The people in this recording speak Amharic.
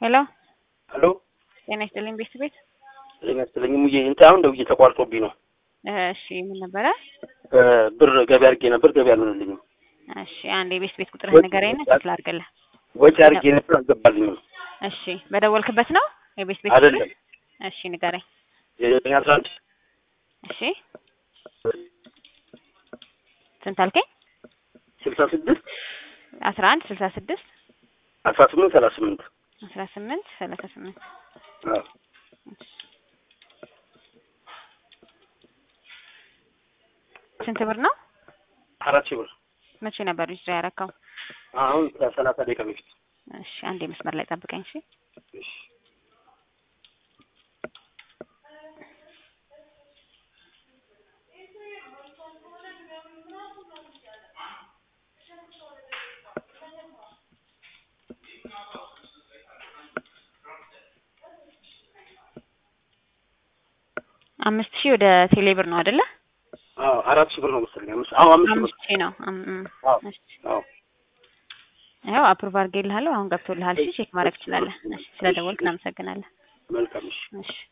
ሄሎ ሄሎ ጤና ይስጥልኝ ቤት ቤት ጤና ይስጥልኝ ሙዬ እንትን አሁን ደውዬ ተቋርጦብኝ ነው። እሺ ምን ነበረ? ብር ገቢ አድርጌ ነበር ገቢ አልሆነልኝም። እሺ አንድ የቤት ቤት ቁጥር ወጪ ንገረኝ እና ይላል። ቼክ ላድርግልህ። ወጪ አድርጌ ነበር አልገባልኝም። እሺ በደወልክበት ነው የቤት ቤት ቁጥር? አይደለም እሺ ንገረኝ። የዘጠኝ አስራ አንድ እሺ ስንት አልከኝ? ስልሳ ስድስት አስራ አንድ ስልሳ ስድስት አስራ ስምንት ሰላሳ ስምንት አስራ ስምንት ሰላሳ ስምንት አዎ ስንት ብር ነው? አራት ሺህ ብር መቼ ነበር ሪጅ ያረካው? አሁን ከሰላሳ ደቂቃ በፊት እሺ አንዴ መስመር ላይ ጠብቀኝ። እሺ እሺ አምስት ሺህ ወደ ቴሌ ብር ነው አይደለ? አዎ አራት ሺህ ብር ነው መሰለኝ። አምስት አዎ አምስት ሺህ ብር አምስት ሺህ ነው። አም- እም። አዎ እሺ አዎ ያው አፕሩቭ አድርጌልሃለሁ። አሁን ገብቶልሃል። እሺ ቼክ ማድረግ ትችላለህ። እሺ ስለደወልክ እናመሰግናለን። መልካም እሺ እሺ